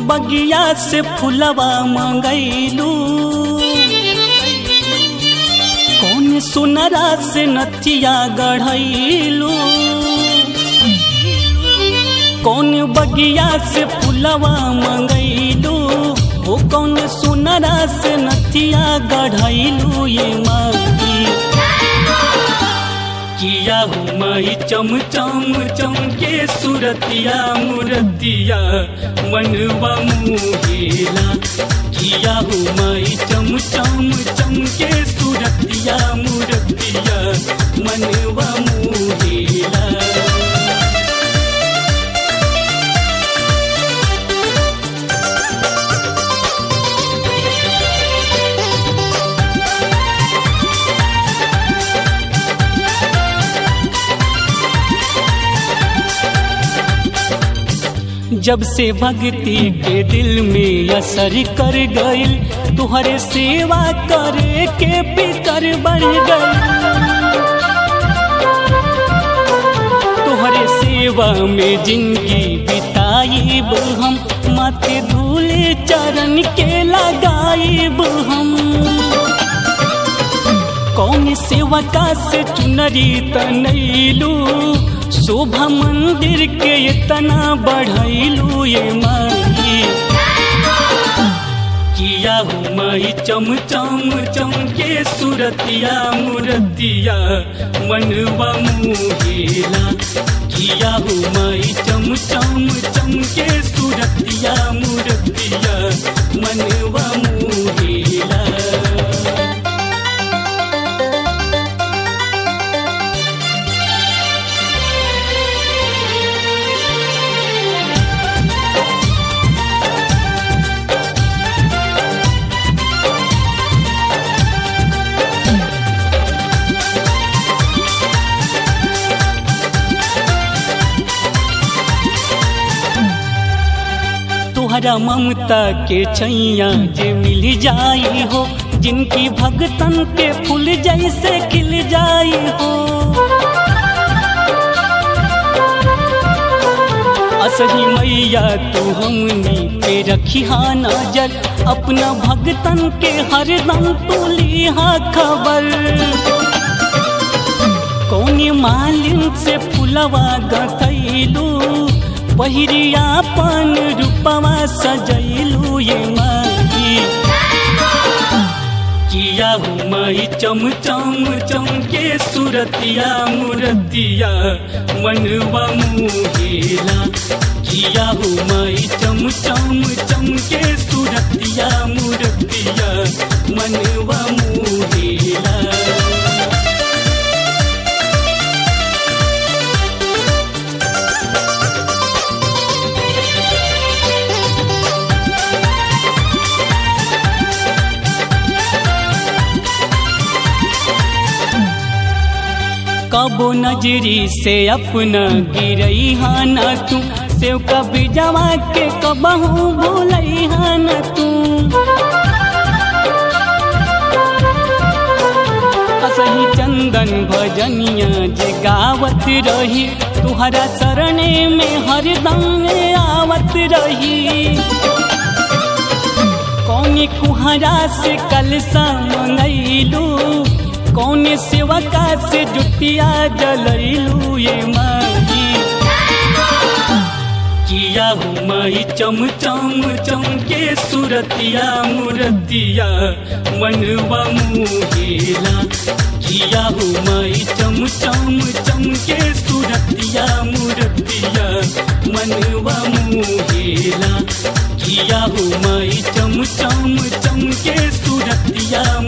बगिया से फुलवा मंगैलू कौन सुनरा से नथिया गढ़ैलू कौन बगिया से फुलवा मंगैलू वो कौन सुनरा से नथिया गढ़ैलू ये माई किया हूँ मई चम चम चम के सुरतिया मुरतिया मनवा मुहेला किया हूँ मई चम चम चम के सुरतिया मुरतिया मनवा मुहेला जब से भक्ति के दिल में असर कर गईल तुहरे सेवा करे के फिकर बढ़ गई तुहरे सेवा में जिंदगी बिताईब हम माथे धूले चरण के लगाईब हम कौन सेवका से चुनरी तनैलू शोभा मंदिर के इतना बढ़ैलू ये माई किया हूँ माई चम चम चम के सुरतिया मुरतिया मनवा मुहेला किया हूँ माई चम चम चम के सुरतिया मुरतिया मनवा मुहेला तोहरा ममता के छैया जे मिल जाई हो जिनकी भगतन के फूल जैसे खिल जाई हो असही मैया तू हमनी पे रखी हा नजर अपना भगतन के हरदम तू लिहा खबर कौनी मालिन से फुलवा गथैलू पहिरियापन रूपवा सजैलू ये माई किया हूँ माई चम चम चम के सुरतिया मुरतिया मनवा मुहेला किया हूँ माई चम चम चम के सुरतिया मुरतिया मनवा मुहेला कबो नजरी से अपना गिरई हा न तू सेव कभी जवा के कबहू भूलई हा न तू असही चंदन भजनिया जे गावत रही तुहरा शरणे में हरदम आवत रही कौनी कुहरा से कलसा मंगैलू कौन सेवका से जुटिया जलैलू ये माई किया हूँ माई चम चम चम के सुरतिया मुरतिया मनवा मुहेला किया हूँ माई चम चम चम के सुरतिया मुरतिया मनवा मुहेला किया हूँ माई चम चम चम के सुरतिया